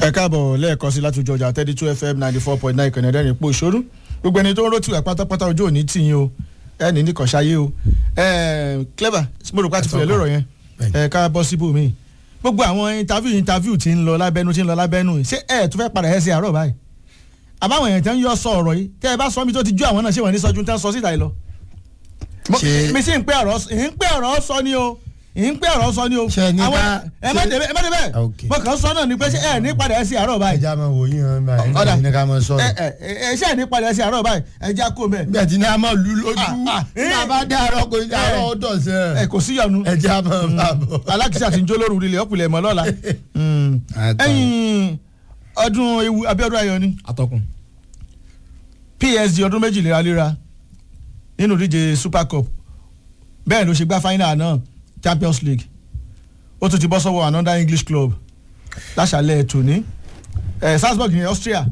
ẹ káàbọ̀ lẹ́ẹ̀kan sí láti ojú ọjà thirty two fm ninety four point nine kẹ̀nẹ́dẹ́ ní ipò ìṣòro gbogbo ẹni tó ń rótìwà pátápátá ojú òní tì yín o ẹni nìkan ṣayé o clever mo rò pé àti fìlẹ̀ lórọ̀ yẹn ẹ ká bọ́ síbò míì gbogbo àwọn interview interview ti ń lọ lábẹ́nu ti ń lọ lábẹ́nu ṣé ẹ tún fẹ́ padà ẹ ṣe àárọ̀ báyìí àbáwọn èèyàn tẹ́ ń yọ sọ ọ̀rọ̀ yìí tẹ́ ẹ bá sọ mi tó ti ju àwọn náà ṣé wọ́n ní sọ́jú tẹ́ ń sọ síta yìí lọ. mi sì ń pẹ́ ọ̀rọ̀ sọ ni o ì ń pẹ́ ọ̀rọ̀ sọ ni o Ṣé ní àwọn ká- ẹ má débẹ̀ ẹ má débẹ̀ Ok. mo kàn sọ náà ni pé ṣé ẹ ní padà ẹ ṣe àárọ̀ báyìí ẹja máa wò yín hàn máa Ọ̀dà. ẹni ní ká máa ẹ sọ̀rọ̀. ẹ ẹ ṣe ẹ ní padà ẹ ṣe àárọ̀ báyìí ẹ já kó mẹ́ bí ẹ ti ní a máa lu lójú Ah, ah, nígbà bá dé àárọ̀ kò ní àárọ̀ ó dọ̀ sí ẹ ẹ kò sí yọnu ẹja máa bá bọ̀. alákìsà ti ń jó lóru ilẹ̀ ọ̀pìlẹ̀ mọ́ lọ́la Àtọ̀. ẹ̀yìn ọdún ewu Abíọ́dún Ayọ̀ ni atọ́kùn. PSG ọdún méjì léraléra nínú ìdíje Super Cup bẹ́ẹ̀ ló ṣe gbá final náà Champions League ó tún ti bọ́ sọ́wọ́ another English club láṣàlẹ̀ tòní ẹ̀ Salzburg ní Austria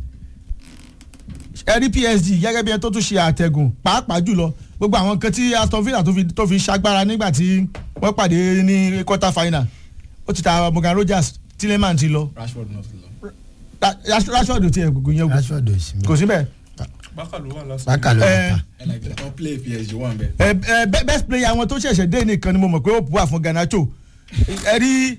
ẹ rí PSG gẹ́gẹ́ bí ẹni tó tún ṣe àtẹ̀gùn pàápàá jùlọ gbogbo àwọn nǹkan tí Aston Villa tó fi tó fi ṣagbára nígbà tí wọ́n pàdé ní quarter final ó ti ta Morgan Rogers Tielemans ti lọ Rashford náà ti lọ. Ra- Rashford ti ẹ̀ gbogbo yẹn wò Rashford ò sí mi. kò síbẹ̀ bákà ló wà lásán. bákà ló ẹ, wà ẹ like the top play PSG wà ń bẹ. ẹ ẹ be- best player àwọn tó ṣẹ̀ṣẹ̀ dé nìkan ni mo mọ̀ pé ó bu àfọ̀n Garnacho ẹ rí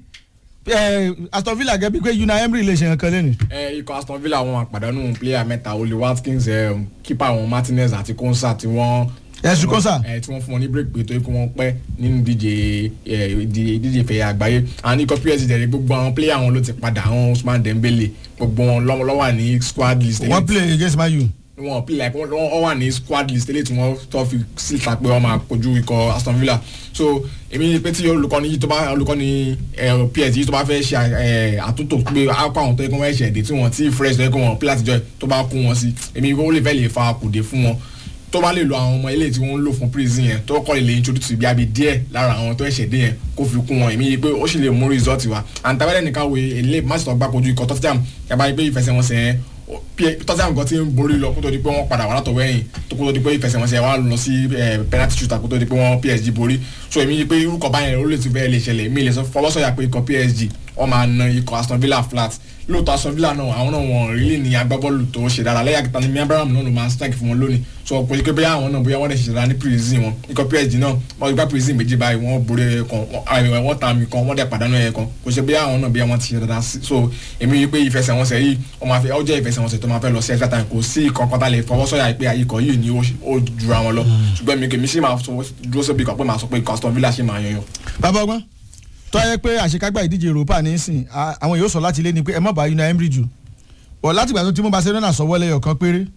ẹ, Aston Villa gẹ́gẹ́ bí pé Unai Emery lè ṣe nǹkan lẹ́nu. ẹ ikọ̀ Aston Villa wọn àpàdánù player mẹ́ta Oli Watkins ẹ, keeper wọn Martinez àti Konsa tí wọ́n. Ẹ̀sùn Konsa. ẹ tí wọ́n fún wọn ní break pé tó yẹ kó wọ́n pẹ́ nínú díje ẹ ìdí- ìdíje ìfẹ̀yà àgbáyé àwọn ikọ̀ PSG dẹ̀rẹ̀ gbogbo àwọn player wọn ló ti padà àwọn Ousmane Dembele gbogbo wọn lọ́wọ́ lọ́wọ́ wà ní squad list. wọ́n play against Man U. wọn play like wọn wọn wà ní squad list eléyìí tí wọn tó fi síta pé wọn máa kojú ikọ̀ Aston Villa so èmi pé tí olùkọ́ni yìí tó bá olùkọ́ni ẹ, PSG yìí tó bá fẹ́ ṣe ẹ, àtúntò pé akọ àwọn tó yẹ kó wọ́n ẹ̀ṣẹ̀ dé tí wọ́n ti fresh tó yẹ kó wọ́n play látijọ́ yìí tó bá kó wọn sí èmi ó lè fẹ́ lè fa kùdé fún wọn tó bá lè lo àwọn ọmọ eléyìí tí wọ́n ń lò fún prison yẹn tó kọ́ lè introduce bí abi díẹ̀ lára àwọn tó ẹ̀ṣẹ̀ dé yẹn kó fi kún wọn èmi yìí pé ó sì lè mú result wa àǹtàwẹ́lẹ̀ nìkan wo èlé máṣítọ̀ gbá kojú ikọ̀ Tottenham yàrá yìí pé ìfẹsẹ̀wọnsẹ̀ yẹn ó- P- Tottenham kan ti ń borí lọ kó tó di pé wọ́n padà wà látọ̀wọ́ ẹ̀yìn tó kó tó di pé ìfẹsẹ̀wọnsẹ̀ wa lọ sí eh, penalty shooter kó tó di pé wọ́n PSG borí so èmi yìí pé irúkọ báyẹn ó lè tún bẹ́ẹ̀ lè ṣẹlẹ̀ èmi lè sọ fọwọ́sọ̀yà pé ikọ̀ PSG wọ́n máa na ikọ̀ Aston Villa flat lóòótọ́ Aston Villa náà àwọn náà wọ́n rí ní agbábọ́ọ̀lù tó ṣe dára lẹ́yìn àkìtà ní mi Abraham náà ló máa strike fún wọn lónìí so kò sí pé bóyá àwọn náà bóyá wọ́n lè ṣe dára ní prison wọn ikọ̀ PSG náà wọ́n gbá prison méjì báyìí wọ́n borí ẹ̀kan wọ́n ta mi kan wọ́n dẹ̀ pàdánù ẹ̀kan kò sí bóyá àwọn náà bóyá wọ́n ti ṣe dára sí so èmi yìí pé ìfẹsẹ̀wọnsẹ̀ yìí wọ́n máa fẹ́ ó jẹ́ ìfẹsẹ̀wọnsẹ̀ tó máa fẹ́ lọ sí extra time kò sí kankan tá lè fọwọ́ sọ̀yà pé ikọ̀ yìí ni ó ó jura wọn lọ ṣùgbọ́n mi kèmí sì máa sọ dúró sóbi kan pé máa sọ pé ikọ̀ Aston Villa ṣì máa yanyan. bàbá ọgbọ́n tó yẹ pé àṣekágbá ìdíje Europa nísìn à- àwọn yóò sọ láti lé ni pé ẹ má bá Unai Emery jù bọ̀ látìgbà tó ti mú Barcelona sọ́wọ́ lẹ́yọ̀ kan péré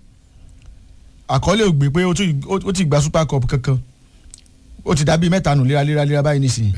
àkọọ́lẹ̀ ò gbé pé ó tún- ó ó ti gba Super Cup kankan ó ti dàbí mẹ́ta nù léraléra báyìí nísìn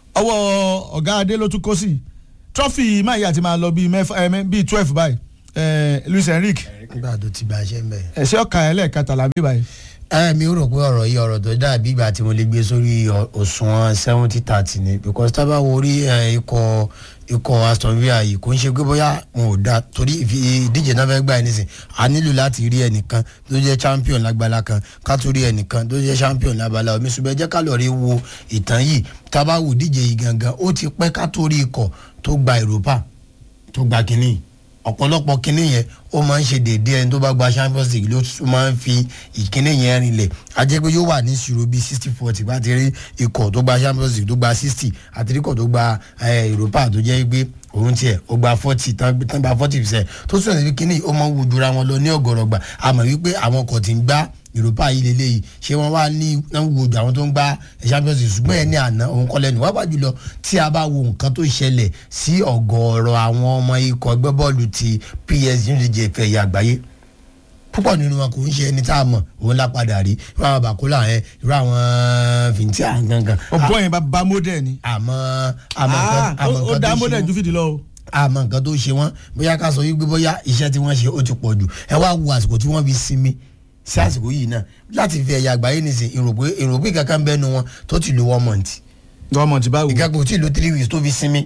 ọwọ́ ọ̀gá adé ló tún kó sí trọ́fì máa yà ti máa lọ bíi mẹ́fà ẹ, mẹ́- bíi twelve báyìí ẹ, Luis Enrique nígbà tó ti bá a ṣe ń bẹ̀. ẹ̀ṣẹ́ ọ̀ka ẹlẹ́ẹ̀kẹtàlá bí báyìí ẹ mi ò rò pé ọ̀rọ̀ yìí ọ̀rọ̀ tó dàbí ìgbà tí mo lè gbé sórí ọ̀- òṣùwọ̀n seventy thirty ni because tábà wo orí ẹ, ikọ̀ ikọ̀ Aston Villa yìí kò ń ṣe pé bóyá wọn ò da torí ìfi- ìdíje náà fẹ́ gbà ẹ́ nísìn a nílò láti rí ẹnìkan tó jẹ́ champion lágbàlá kan ká tó rí ẹnìkan tó jẹ́ champion lábala omi ṣùgbọ́n ẹ jẹ́ ká lọ rí wo ìtàn yìí tábà wo ìdíje yìí gangan ó ti pẹ́ ká tó rí ikọ̀ tó gba Europa tó gba kínní ọ̀pọ̀lọpọ̀ kínní yẹn ó máa ń ṣe déédéé ẹni tó bá gba Champions League ló tún máa ń fi ìkínní yẹn rinlẹ̀ a jẹ́ pé yóò wà ní ìṣirò bíi sixty forty bá ti rí ikọ̀ tó gba Champions League tó gba sixty àti ikọ̀ tó gba eh, Europa tó jẹ́ pé òun tiẹ̀ ó gba forty tán tán gba forty percent tó sọ̀rọ̀ sí kínní ó máa ń wujura wọn lọ ní ọ̀gọ̀rọ̀gbà àmọ́ wípé àwọn ọkọ̀ tí ń gbá Europa yìí lélẹ́yìí ṣé wọ́n wá ní náà wo ju àwọn tó ń gbá Champions League ṣùgbọ́n ẹ̀ ní àná òun kọ́ lẹ́nu wá bá jùlọ tí a bá wo nǹkan tó ṣẹlẹ̀ sí ọ̀gọ̀ọ̀rọ̀ àwọn ọmọ ikọ̀ ẹgbẹ́ bọ́ọ̀lù ti PSG ní ìdíje ìfẹ́ ìyá àgbáyé púpọ̀ nínú wọn kò ń ṣe ẹni tá a mọ̀ òun lá padà rí irú àwọn bàkúlà yẹn irú àwọn fìntí àgangan ọ̀bọ̀n yẹn bá bá model ni àmọ́ àmọ́ nǹkan- Ah, àmọ́ ó ó nǹkan dá tó ṣe model wọ́n ju fìdí lọ o. àmọ́ nǹkan tó ṣe wọ́n bóyá ká sọ wípé bóyá iṣẹ́ tí wọ́n ṣe ó ti pọ̀ jù ẹ wá wo àsìkò tí wọ́n fi sinmi sí àsìkò yìí náà láti fi ẹ̀yà àgbáyé nìsín ìròpé ìròpé kankan bẹ́ẹ̀ nu wọn tó ti lo one month gọ́ọ̀mọ̀ntì báwo. ìkẹ́kọ̀ọ́ tí lo three weeks tó fi sinmi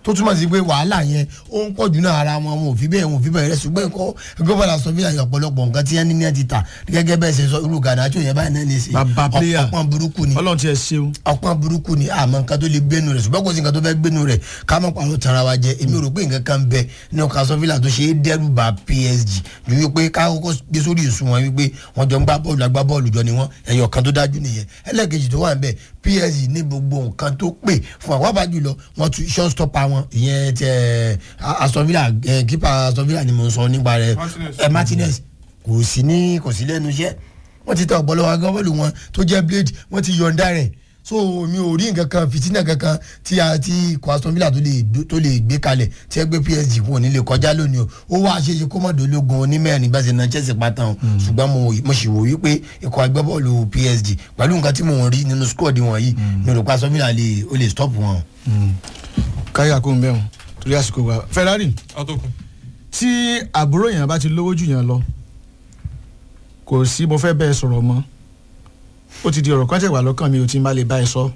tó túmọ̀ sí pé wàhálà yẹn ó ń pọ̀ jù náà ara wọn wọn ò fi bẹ́ẹ̀ wọn ò fi bẹ́ẹ̀ rẹ̀ ṣùgbọ́n ẹ̀kọ́ gómìnà sọ fílà ọ̀pọ̀lọpọ̀ nǹkan tí ẹni ní ẹ ti tà gẹ́gẹ́ bẹ́ẹ̀ ṣe sọ irú gàdájọ́ yẹn báyìí náà ní í ṣe Bàbá player. ọ̀pọ̀ burúkú ni ọlọ́run ti ẹ̀ ṣeun ọpọ́n burúkú ni àmọ́ nǹkan tó lè gbénu rẹ̀ ṣùgbọ́n kò sí nǹkan tó fẹ́ gbénu rẹ̀ ká mọ̀ pàrọ̀ tara wa jẹ èmi rò pé nǹkan kan bẹ ní ọkà sọfílà tó ṣe é dẹ́rù bá PSG ju wípé ká kọ́kọ́ gbé sórí ìsun wọn wípé wọ́n jọ ń gbá bọ́ọ̀lù agbá bọ́ọ̀lù jọ ni wọ́n ẹ̀yọ̀ kan tó dájú nìyẹn ẹlẹ́ẹ̀kejì tó wà ń bẹ̀ PSG ní gbogbo nǹkan tó pè fún àwọn àbájú lọ wọ́n tún short stopper wọn ìyẹn tẹ Aston Villa kípa Aston Villa ni mo ń sọ nípa rẹ̀ Martinez. ẹ Martinez kò sí ní kò sí lẹ́nu iṣẹ́ wọ́n ti tẹ ọ̀pọ̀lọpọ̀ agbábọ́ọ̀lù wọn tó jẹ́ blade wọ́n ti yọ̀ǹda rẹ̀ so mi ò rí nǹkan kan fìtínà kankan tí a ti ikọ̀ Aston Villa tó lè gbé- tó lè gbé kalẹ̀ tí ẹ gbé PSG kò ní lè kọjá lónìí o ó wá ṣeéṣe kó mọ̀dọ́ ológun onímẹ̀rin bá ṣe na Chelsea pátán o ṣùgbọ́n mo mo sì wò wípé ikọ̀ agbábọ́ọ̀lù PSG pẹ̀lú nǹkan tí mo ń rí nínú squad wọn yìí mi ò rò pé Aston Villa lè ó lè stop wọn. káyà kó ń bẹ̀ wọn torí àsìkò wa Ferrari atọ́kùn tí àbúrò yẹn bá ti lówó jù yẹn lọ kò sí mo fẹ́ bẹ́ẹ̀ sọ̀rọ̀ mọ́ ó ti di ọ̀rọ̀ kan tẹ̀ wá lọ́kàn mi ò ti má lè bá ẹ sọ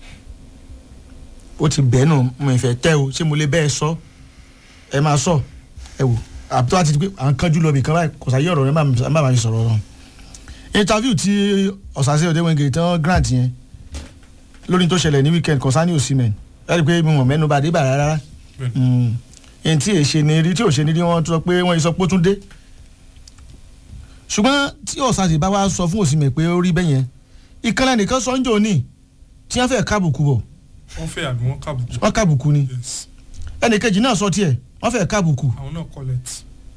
ó ti bẹ́ẹ̀ nù mo ìfẹ́ tẹ́ o ṣé mo lè bẹ́ẹ̀ sọ ẹ máa sọ ẹ wò àbúrò àti pé à ń kánjú lọ bìkan báyìí kò sáyé ọ̀rọ̀ rẹ má má má fi sọ̀rọ̀ rọ interview tí ọ̀sàsẹ́ ọ̀dẹ́wẹ̀ngẹ̀ tán grant yẹn lórí tó ṣẹlẹ̀ ní weekend concerning Osimhen ẹ rí i pé mi mọ̀ mẹ́nu bá dé bàrà rárá Bẹ́ẹ̀ni. ẹni tí èṣe ni rí tí ò ṣe ni rí wọ́n sọ pé wọ́n sọ pé ó tún dé ṣùgbọ́n tí ọ̀sàsì bá wá sọ fún Osimhen pé ó rí bẹ́ẹ̀ yẹn ìkànnì nìkan sọ ń jò ní tí wọ́n fẹ́ kábùkù bọ̀ wọ́n fẹ́ àbí wọ́n kábùkù. wọ́n kábùkù ni yes ẹnì kejì náà sọ tiẹ̀ wọ́n fẹ́ kábùkù àwọn náà collect.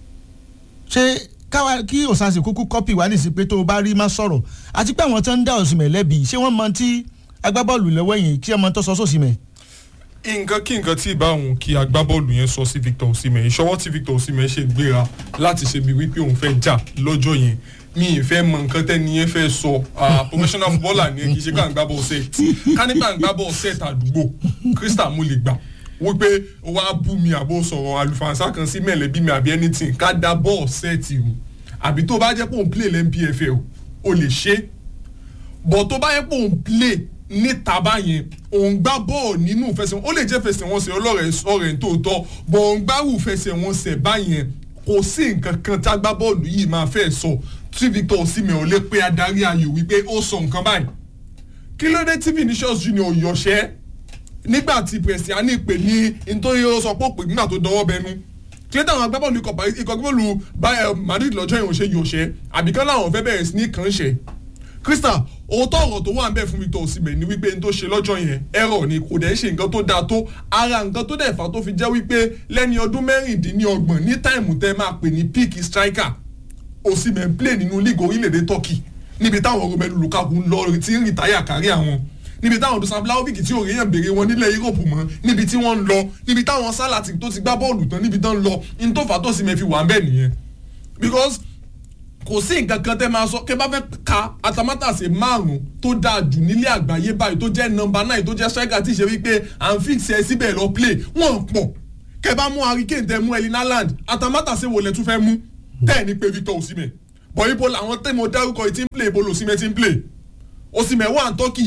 ṣé káwa kí ọ̀sàsì kúkú kọ́pì wá nísìsiyìí pé tó o bá rí má sọ̀rọ̀ àti pé àwọn tó ń dá Osimhen lẹ́bi ṣé wọ́n mọ tí agbábọ́ọ̀lù lọ́wọ́ yìí kí ọmọ tó sọ sósìmẹ̀ nǹkan kí nǹkan tí ìbá òun kí agbábọ́ọ̀lù yẹn sọ sí Victor Osimhen ìṣọwọ́ tí Victor Osimhen ṣe gbéra láti ṣe bí wípé òun fẹ́ jà lọ́jọ́ yẹn mi ì fẹ́ mọ nǹkan tẹ́ni yẹn fẹ́ sọ ah, professional footballer ni ẹ kì í ṣe ká ń gbá ball set ká ní ká ń gbá ball set àdúgbò Crystal mo lè gbà wípé ó wá bú mi àbó sọ̀rọ̀ àlùfànṣá kan sí mẹ̀lẹ́bí mi àbí anything ká dá ball set o àbí tó bá jẹ́ pé òun play lẹ́npfl o lè ṣe é bọ̀ tó bá yẹ pé òun play níta báyẹn òun gbá bọ́ọ̀ nínú ìfẹsẹ̀ ó lè jẹ́ fẹsẹ̀wọnsẹ̀ ọlọ́rẹ̀ ọ̀rẹ́ tó tọ́ bọ̀ òun gbárù fẹsẹ̀wọnsẹ̀ báyẹn kò sí nǹkan kan tá gbá bọ́ọ̀lù yìí máa fẹ́ sọ tí Victor Osimhen ò lè pe adarí ayò wípé ó sọ nǹkan báyìí kí ló dé tí Vinicius Junior yọ̀ṣẹ́ nígbà tí Prestiani pè ní nítorí ó sọ pé ó pè nígbà tó dọwọ́ bẹnu kí ló táwọn agbábọ́ọ̀lù ikọ̀ Paris- ikọ̀ agbábọ́ọ̀lù Bayern Madrid lọ́jọ́ yẹn ò ṣe yọ̀ṣẹ́ àbíkán láwọn fẹ́ bẹ̀rẹ̀ sí ní kàn ṣe Crystal òótọ́ ọ̀rọ̀ tó wà ń bẹ̀ fún Victor Osimhen ni wípé n tó ṣe lọ́jọ́ yẹn ẹ̀rọ ni kò dẹ̀ ṣe nǹkan tó dáa tó ara nǹkan tó dẹ̀ fà tó fi jẹ́ wípé lẹ́ni ọdún mẹ́rìndínlọ́gbọ̀n ní táìmù tẹ́ máa pè ní peak striker Osimhen play nínú league orílẹ̀-èdè Turkey níbi táwọn Romelu Lukaku ń lọ tí ń rìtáyà kárí àwọn níbi táwọn Dusan Vlahovic tí òye yẹn béèrè wọn nílẹ̀ Europe mọ́ níbi tí wọ́n ń lọ níbi táwọn Salah tó ti gbá bọ́ọ̀lù tán níbi tán ń lọ ní tó fà tó Osimhen fi wà ń bẹ̀ nìyẹn because kò sí nǹkan kan tẹ́ máa sọ kẹ́ bá fẹ́ ka atamátàsé márùn tó dáa jù nílé àgbáyé báyìí tó jẹ́ nọ́mbà náà tó jẹ́ striker tí ṣe wípé à ń fix ẹ síbẹ̀ lọ play wọ́n pọ̀ kẹ́ bá mú hurricane tẹ́ mú Erling Haaland atamátàsé wo lẹ tún fẹ́ mú tẹ́ ní pé Victor Osimhen bọ̀ ibo làwọn tẹ́ mo dárúkọ yìí ti ń play ibo lòsímẹ́ ti ń play Osimhen wà ní Turkey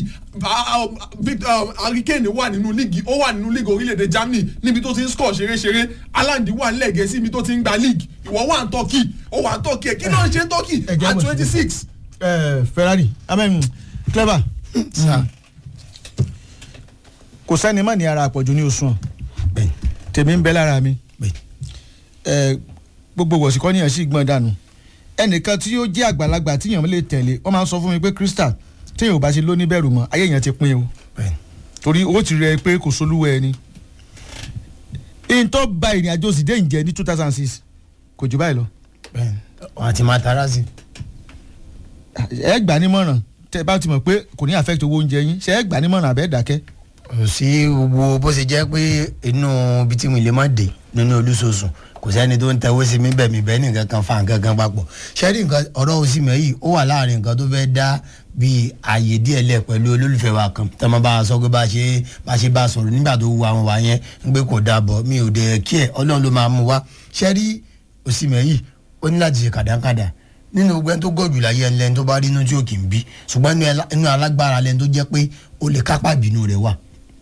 hurricane wà nínú líìgì ó wà nínú líìgì orílẹ̀-èdè Germany níbi tó ti ń score ṣeré-ṣeré Haaland wà nílẹ̀ Gẹ̀ẹ́sì níbi tó ti ń gba league ìwọ wà ní Turkey ó wà ní Turkey kí ló ń ṣe Turkey Ẹ jẹ́ at bó ṣe twenty six. Ferrari amen clever kò sẹ́ni má ní ara àpọ̀jù ní oṣù hàn bẹ́ẹ̀ tèmi ń bẹ lára mi bẹ́ẹ̀ ẹ, gbogbo wọ̀síkọ́ níyàn sí gbọ́n dànù ẹnìkan tí yóò jẹ́ àgbàlagbà tíyàn lè tẹ̀lé wọ́n máa ń sọ fún mi pé Crystal téèyàn ò bá ṣe lóní bẹ̀rù mọ́ ayé yẹn ti pín o bẹ́ẹ̀ torí ó ti rẹ pé kò solúwẹ̀ ẹni ìyìn tó ba ìrìn àjò sì dé ìjẹ ní two thousand six kò jù báyìí lọ bẹ́ẹ̀ wọ́n ti máa tara sí ẹ gbà nímọ̀ràn tẹ bá ti mọ̀ pé kò ní affect owó oúnjẹ yín ṣe ẹ gbà nímọ̀ràn àbẹ́ dákẹ́ kò sí gbogbo bó ṣe jẹ́ pé inú ibi tí mo lè má dé nínú olúṣoṣù kò sẹ́ni tó ń tẹ́wọ́ sí mi bẹ́ẹ̀ mi bẹ́ẹ̀ ní nǹkan kan fa nǹkan kan papọ̀ ṣẹ́rí nǹkan ọ̀rọ̀ Osimhen yìí ó wà láàrin nǹkan tó fẹ́ dá bíi ààyè díẹ̀ lẹ̀ pẹ̀lú olólùfẹ́ wa kan tẹ́ mọ́ bá a sọ pé bá a ṣe bá a ṣe bá a sọ̀rọ̀ nígbà tó wu àwọn wa yẹn ń gbé kò dáa bọ̀ mi ò dẹ̀ kí ẹ̀ ọlọ́run ló máa mú wa ṣẹ́rí Osimhen yìí ó ní láti ṣe kàdánkàdá nínú gbogbo ẹni tó gọ̀jù láyé ẹni lẹ́ni tó bá rí inú tí ò kì í bí ṣùgbọ́n inú alágbára lẹ́ni tó jẹ́ pé ó lè kápá ìbínú rẹ̀ wà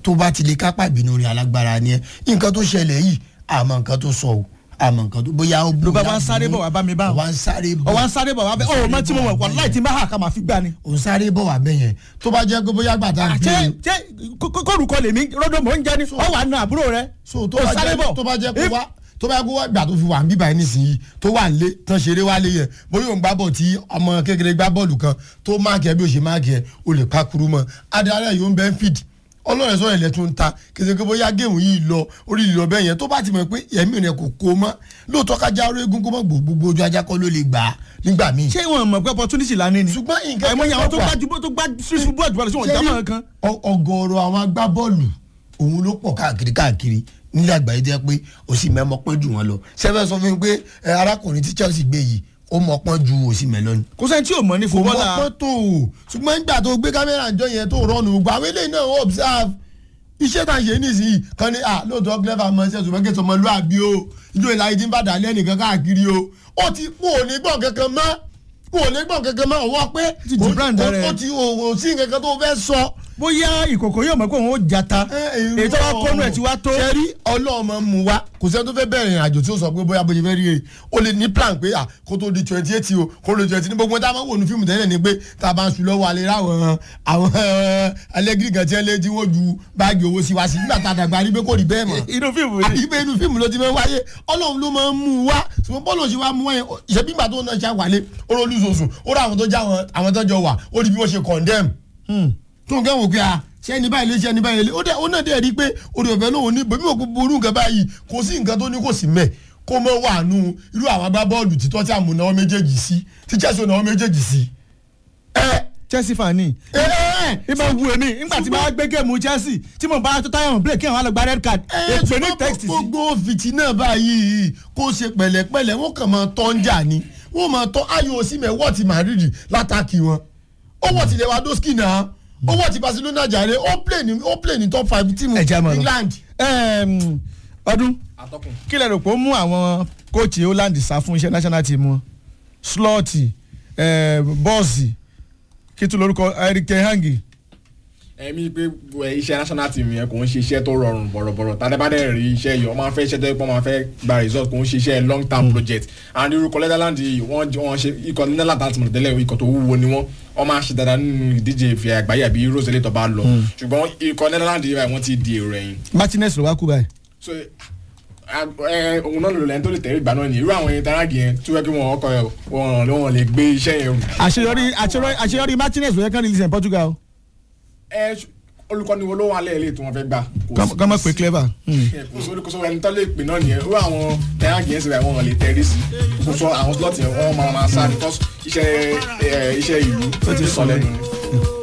tó bá ti lè kápá ìbínú rẹ̀ alágbára ni ẹ nǹkan tó ṣẹlẹ̀ yìí àmọ́ nǹkan tó sọ o àmọ́ nǹkan tó bóyá ó ló bá wá ń sáré bọ̀ wá bá mi bá wá ń sáré bọ̀ ọwọ́ ń sáré bọ̀ wá bẹ́ ọ̀ mọ́ tí mo wọ̀ wọ́n láì tí n bá hà ká máa fi gbá ni. ò ń sáré bọ̀ wá bẹ́yẹn tó bá jẹ́ pé bóyá gbàtà ń ṣé gbé ṣé kórùkọ lèmi rọ́dọ̀ mò ń jẹ́ ni ọ wà nù àbúrò rẹ so tó ò bá sáré jẹ́ bọ̀ tó bá jẹ́ pé wá tó bá yẹ kó wá gbà tó fi wà ń bíbá yẹn nísìnyí tó wà nílé tán ṣeré wálé yẹn bóyá òun gbá bọ̀ tí ọmọ kékeré gbá bọ́ọ̀lù kan tó máàkì ẹ bí ó ṣe máàkì ẹ o lè pa kuru mọ́ adarí yóò ń bẹ́ ń fìdí ọlọ́run sọ̀rọ̀ ilẹ̀ tó ń ta kìsìkì bóyá géèmù yìí lọ orí ìlọ bẹ́ẹ̀ yẹn tó bá ti mọ̀ pé ẹ̀mí rẹ̀ kò kó mọ́ lóòótọ́ kájá orí egun kó mọ́ gbogbo ojú ajá kọ́ ló lè gbà á nígbà míì. ṣé wọn mọ̀ pé opportunity la ní ni. ṣùgbọ́n nǹkan àìmọye àwọn tó wà. gbájú tó gbá sísun bọ́ọ̀dù bọ́ọ̀lù sí wọn jámọ̀ kan. Ọ- ọ̀gọ̀ọ̀rọ̀ àwọn agbábọ́ọ̀lù òun ló pọ̀ káàkiri káàkiri nílẹ̀ àgbáyé jẹ́ pé òsì mẹ́mọ́ pọ́n jù wọ́n lọ sẹ́fẹ̀ sọ fún mi pé ẹ, arákùnrin tí Chelsea gbé yìí ó mọ̀ pọ́n ju òsì mẹ́ lọ ni. kò sẹ́ni tí ò mọ̀ ní kò mọ̀ fúbọ́là pọ́n tó o ṣùgbọ́n nígbà tó gbé kámẹ́rà jọ yẹn tó rọ́ọ̀nù gbà àwọn eléyìí náà ó observe iṣẹ́ tá a ṣe nísìnyí kan ní ah lóòótọ́ clever mọ̀ ṣe ṣùgbọ́n kí sọmọ lúàbí o ìjọ ìlà yìí ti ń bàdà lẹ́nìkan káàkiri o ó ti kú òní gbọ̀n kankan mọ́ kú òní gbọ̀n kankan mọ́ ọwọ́ pé Ti jù brand rẹ̀. ó ti òwò sí nǹkan tó fẹ́ sọ bóyá ìkòkò yóò mọ̀ pé òun ó jata èyí tó bá kọ́nu ẹ̀ ti wá tó. sẹ́rí ọlọ́mọ mu wa kò sẹ́ni tó fẹ́ bẹ̀rẹ̀ ìrìn àjò tí ó sọ pé bóyá bóyá fẹ́ rí rè o lè ní plan pé à kó tó di twenty eight o kó lè twenty ní gbogbo tá a máa ń wò ní fíìmù tẹ́lẹ̀ ni pé tá a bá ń sùn lọ́wọ́ alẹ́ ráwọn àwọn alẹ́gìrì kan tí wọ́n lé tí wọ́n ju báàgì owó sí wa sí nígbà tá a dàgbà rí pé kò rí bẹ́ẹ̀ mọ́ inú fíìmù ni. àyíbẹ̀ inú fíìmù ló ti máa ń wáyé ọlọ́run ló máa ń mú un wá ṣùgbọ́n bọ́ọ̀lù ṣe wá mú wáyé ìṣẹ́bí ìgbà tó náà ṣe àwálé ó rọ́ lùsọ̀sùn ó rọ àwọn tó já wọn- àwọn tó jọ wà ó rí bí wọ́n ṣe condemn tó ń kẹ́wọ̀n pé a ṣé ẹni báyìí lé ṣé ẹni báyìí lé ó dẹ̀ ó náà dẹ̀ rí i pé orí ọ̀fẹ́ lòun ní bẹ́ẹ̀ bí òkú burú nǹkan báyìí kò sí nǹkan tó ní kò sí mẹ́ kó mọ́ wà nù irú àwọn agbábọ́ọ̀lù títọ́ tí àmúná wọn méjèèjì sí tí Chelsea ò náà wọn méjèèjì sí. ẹ Chelsea fan ni. ẹ ẹ ìbá wu èmi nígbà tí bá gbé géèmù Chelsea tí mo bá tó táyà hàn break kí àwọn alọ́gba red card èpè ní text sí. gbogbo fìtì náà báyìí kó ṣe pẹ̀lẹ́pẹ̀lẹ́ wọ́n kàn máa tọ́ ń jà ni wọ́n máa tọ́ ayò òsínmẹ̀ wọ́ọ̀tì Madrid látàkì wọn ó wọ́ọ̀tì Lewandowski náà ó wọ́ọ̀tì Barcelona jàre ó play ní ó play ní top five team Ẹ jẹ́ àmọ́ lọ. England. Ẹm, ọdún atọ́kùn. kí lẹ rò pé ó mú àwọn kóòtù Holland sá fún iṣẹ́ national team wọn slọ́ọ̀tì bọ́ọ̀sì kí tún lórúkọ Eric Hangi ẹ̀mí pé ẹ, iṣẹ́ national team yẹn kò ń ṣe iṣẹ́ tó rọrùn bọ̀rọ̀bọ̀rọ̀ tàdébàdé rí iṣẹ́ yìí wọ́n máa fẹ́ iṣẹ́ tó yẹ pé wọ́n máa fẹ́ gba result kò ń ṣe iṣẹ́ long term project and irúkọ Netherlands yìí wọ́n j- wọ́n ṣe ikọ̀ Netherlands àti mọ̀tẹ́lẹ̀ ikọ̀ tó wúwo ni wọ́n wọ́n máa ṣe dáadáa nínú ìdíje ìfẹ́ àgbáyé àbí Euros eléyìí tó bá lọ ṣùgbọ́n ikọ̀ Netherlands yìí báyìí wọ́n ti di èrò ẹ̀yìn Martinez ló wá kú báyìí. so ẹ òun náà lò lẹ́yìn tó lè tẹ̀lé ìgbà náà ni irú àwọn ẹni taragi yẹn tí wọ́n kí wọ́n ọkọ̀ ẹ̀ wọ́n wọ́n lè gbé iṣẹ́ yẹn rù. àṣeyọrí àṣeyọrí àṣeyọrí Martinez ló yẹ kán release in Portugal. ẹ ṣ- olùkọ́ni wo ló wà lẹ́yìn lè tí wọ́n fẹ́ gbà. Kò sí- kán mọ̀ pé clever. Hmm. ẹ, kò sóri kò sóri ẹni tó lè pè náà nìyẹn irú àwọn taragi yẹn sì rẹ̀ wọ́n lè tẹ̀lé sí kò sọ àwọn slot yẹn wọ́n máa máa sá because iṣẹ́ ẹ, iṣẹ́ ìlú Ó ti sọ sọ lẹ́nu ni.